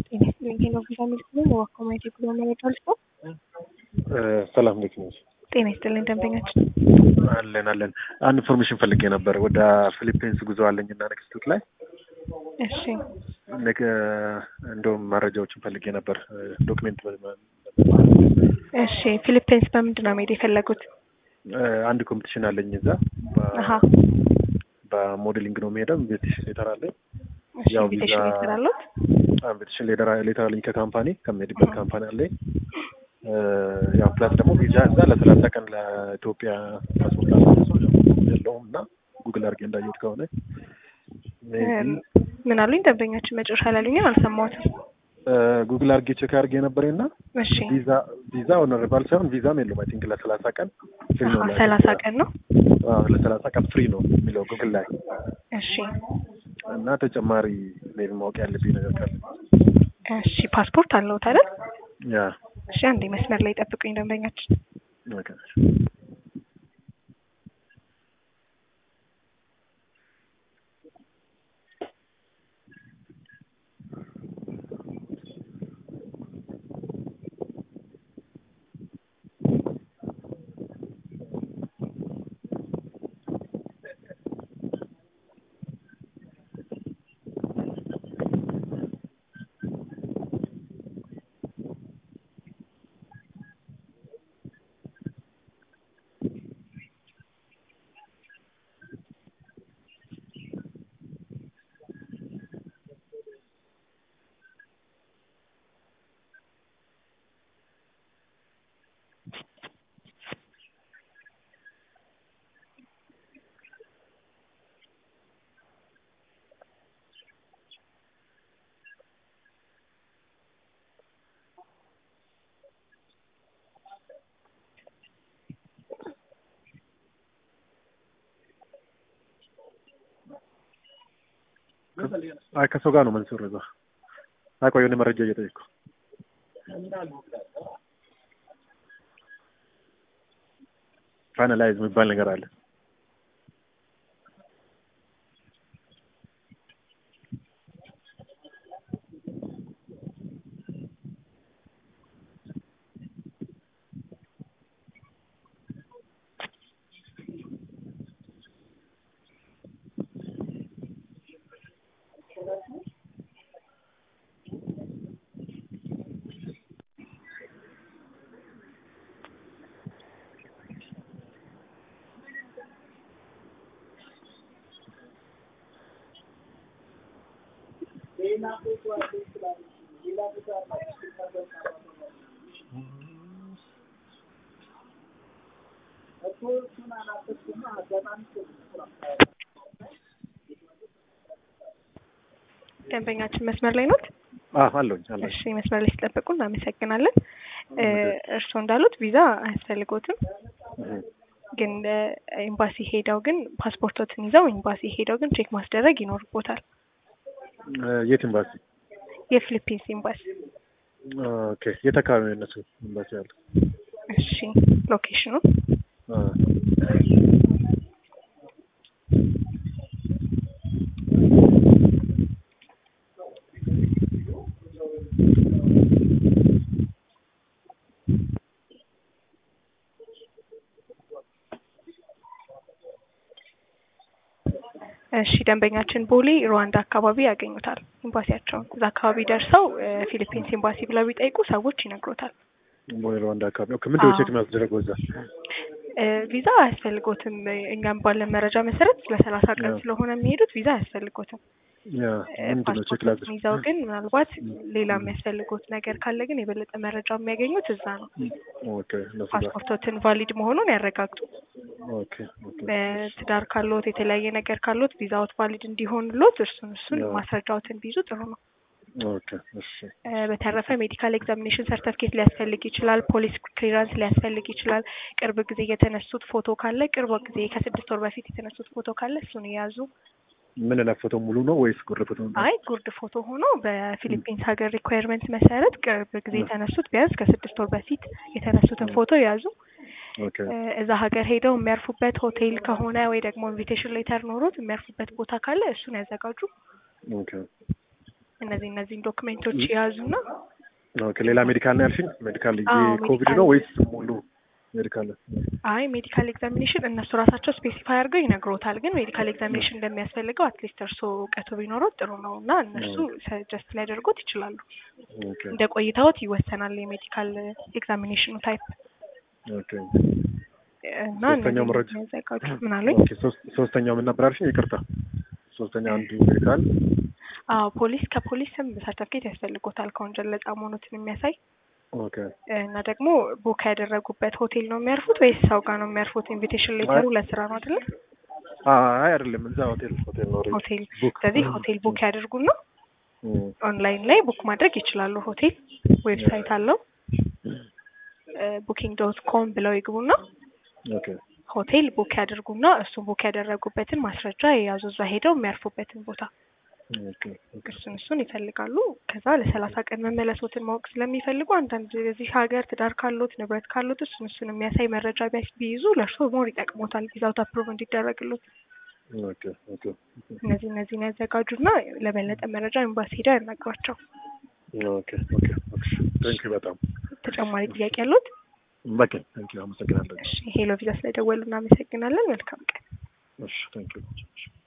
ጤና ይስጥልኝ ሄሎ ቪዛ ሚልክ ነኝ። በዋኮማይት የጉዞ መረጃ ልስጦ። ሰላም እንዴት ነሽ? ጤና ይስጥልኝ ደንበኛችን። አለን አለን። አንድ ኢንፎርሜሽን ፈልጌ ነበር። ወደ ፊሊፒንስ ጉዞ አለኝ እና ኔክስት ዊክ ላይ እሺ ነገ እንደውም መረጃዎችን ፈልጌ ነበር። ዶክሜንት እሺ ፊሊፒንስ በምንድን ነው መሄድ የፈለጉት? አንድ ኮምፒቲሽን አለኝ እዛ አሀ በሞዴሊንግ ነው የሚሄደው። ኢንቪቴሽን ሌተር አለኝ። እሺ ያው ኢንቪቴሽን ቪዛ- ሌተር አለዎት? ኢንቪቴሽን ሌተር አለኝ ከካምፓኒ ከሚሄድበት ካምፓኒ አለኝ። ያው ፕላስ ደግሞ ቪዛ እዛ ለሰላሳ ቀን ለኢትዮጵያ ፓስፖርት አለ ሰው የለውም እና ጉግል አድርጌ እንዳየሁት ከሆነ ሜይቢ ምን አሉኝ ደንበኛችን? መጨረሻ ላይ አሉኝ አልሰማሁትም። ጉግል አድርጌ ቼክ አድርጌ ነበር እና እሺ ቪዛ ቪዛ ኦነርባል ሳይሆን ቪዛም የለውም። አይ ቲንክ ለሰላሳ ቀን ፍሪ ነው። አሀ ሰላሳ ቀን ነው። አዎ ለሰላሳ ቀን ፍሪ ነው የሚለው ጉግል ላይ እሺ እና ተጨማሪ ሜይቢ ማወቅ ያለብኝ ነገር ካለ እሺ ፓስፖርት አለዎት አይደል? ያ እሺ አንዴ መስመር ላይ ጠብቁኝ ደንበኛችን። ኦኬ አይ ከሰው ጋር ነው መንሱር እዛ። አይ ቆይ የሆነ መረጃ እየጠየቅኩ ፋይናላይዝ የሚባል ነገር አለ። ደንበኛችን መስመር ላይ ኖት? አዎ አለሁኝ አለሁኝ። እሺ መስመር ላይ ሲጠብቁ እናመሰግናለን። እ እርስዎ እንዳሉት ቪዛ አያስፈልጎትም፣ እህ። ግን እ ኤምባሲ ሄደው ግን ፓስፖርቶትን ይዘው ኤምባሲ ሄደው ግን ቼክ ማስደረግ ይኖርቦታል። እ የት ኤምባሲ? የፊሊፒንስ ኤምባሲ። ኦኬ የት አካባቢ ነው የእነሱ ኤምባሲ ያለው? እሺ ሎኬሽኑ አ እሺ ደንበኛችን ቦሌ ሩዋንዳ አካባቢ ያገኙታል ኤምባሲያቸውን። እዛ አካባቢ ደርሰው እ ፊሊፒንስ ኤምባሲ ብለው ቢጠይቁ ሰዎች ይነግሮታል። ቦሌ ሩዋንዳ አካባቢ። ኦኬ ምንድን ነው አዎ። ቼክ የሚያስደረገው እዛ? እ ቪዛ አያስፈልጎትም። እኛም ባለን መረጃ መሰረት ለሰላሳ ቀን ያ። ስለሆነ የሚሄዱት ቪዛ አያስፈልጎትም። ያ እ ምንድን ነው ቼክ ፓስፖርቶችን ላድርግ? ይዘው ግን ምናልባት ሌላ የሚያስፈልጎት ነገር ካለ ግን የበለጠ መረጃ የሚያገኙት እዛ ነው። ኦኬ እነሱ ጋር ፓስፖርቶትን ቫሊድ መሆኑን ያረጋግጡ። ኦኬ ኦኬ እ ትዳር ካሎት የተለያየ ነገር ካሎት ቪዛዎት ቫሊድ እንዲሆንሎት እርሱን እሱን ያ። ማስረጃዎትን ቢይዙ ጥሩ ነው። ኦኬ እሺ እ በተረፈ ሜዲካል ኤግዛሚኔሽን ሰርተፍኬት ሊያስፈልግ ይችላል። ፖሊስ ክሊራንስ ሊያስፈልግ ይችላል። ቅርብ ጊዜ የተነሱት ፎቶ ካለ ቅርብ ጊዜ ከስድስት ወር በፊት የተነሱት ፎቶ ካለ እሱን የያዙ ምን ላይ ፎቶ ሙሉ ነው ወይስ ጉርድ ፎቶ ነው? አይ ጉርድ ፎቶ ሆኖ በፊሊፒንስ ሀገር ሪኳየርመንት መሰረት ቅርብ ጊዜ የተነሱት ቢያንስ ከስድስት ወር በፊት የተነሱትን ፎቶ የያዙ ኦኬ እዛ ሀገር ሄደው የሚያርፉበት ሆቴል ከሆነ ወይ ደግሞ ኢንቪቴሽን ሌተር ኖሮት የሚያርፉበት ቦታ ካለ እሱን ያዘጋጁ። ኦኬ እነዚህ እነዚህን ዶክሜንቶች የያዙና ኦኬ ሌላ ሜዲካል ነው ያልሽኝ? ሜዲካል አዎ፣ ኮቪድ ሜዲካል። ነው ወይስ ሙሉ ሜዲካል? አይ ሜዲካል ኤግዛሚኔሽን እነሱ ራሳቸው ስፔሲፋይ አድርገው ይነግሮታል። ግን ሜዲካል ኤግዛሚኔሽን እንደሚያስፈልገው አትሊስት እርስዎ እውቀቱ ቢኖረው ጥሩ ነው እና እነሱ ሰጀስት ሊያደርጉት ይችላሉ። ኦኬ እንደ ቆይታዎት ይወሰናል የሜዲካል ኤግዛሚኔሽኑ ታይፕ ኦኬ እና ሶስተኛው እነዚህ መረጃ የሚያዘጋጁ ምን አሉኝ? ኦኬ ሶስት ሶስተኛው ምን ነበር ያልሽኝ? ይቅርታ ሶስተኛ አንዱ ሜዲካል አዎ ፖሊስ ከፖሊስም ሰርተፍኬት ያስፈልጎታል ከወንጀል ነጻ መሆኑትን የሚያሳይ ኦኬ እና ደግሞ ቡክ ያደረጉበት ሆቴል ነው የሚያርፉት ወይስ ሰው ጋር ነው የሚያርፉት? ኢንቪቴሽን ሌተሩ ለስራ ነው አይደለ? አይ አይደለም፣ እዛ ሆቴል ሆቴል ነው ኦልሬዲ ሆቴል ቡክ ስለዚህ ሆቴል ቡክ ያደርጉና እም፣ ኦንላይን ላይ ቡክ ማድረግ ይችላሉ። ሆቴል ዌብሳይት አለው ቡኪንግ ዶት ኮም ብለው ይግቡና ኦኬ ሆቴል ቡክ ያደርጉና እሱን ቡክ ያደረጉበትን ማስረጃ የያዙ እዛ ሄደው የሚያርፉበትን ቦታ ኦኬ ኦኬ እሱን እሱን ይፈልጋሉ። ከዛ ለሰላሳ ቀን መመለሶትን ማወቅ ስለሚፈልጉ አንዳንድ የዚህ ሀገር ትዳር ካሉት ንብረት ካሉት እሱን እሱን የሚያሳይ መረጃ ቢያስ ቢይዙ ለእርስዎ ሞር ይጠቅሞታል ቪዛውት አፕሩቭ እንዲደረግሉት። ኦኬ ኦኬ እነዚህ እነዚህን ያዘጋጁና ለበለጠ መረጃ ኤምባሲ ሄደው ያናግሯቸው። ኦኬ ኦኬ ኦኬ ቴንክ ዩ በጣም ተጨማሪ ጥያቄ ያሉት? በቃ ቴንክ ዩ አመሰግናለሁ። እሺ ሄሎ ቪዛ ስለደወሉ እናመሰግናለን። መልካም ቀን። እሺ ቴንክ ዩ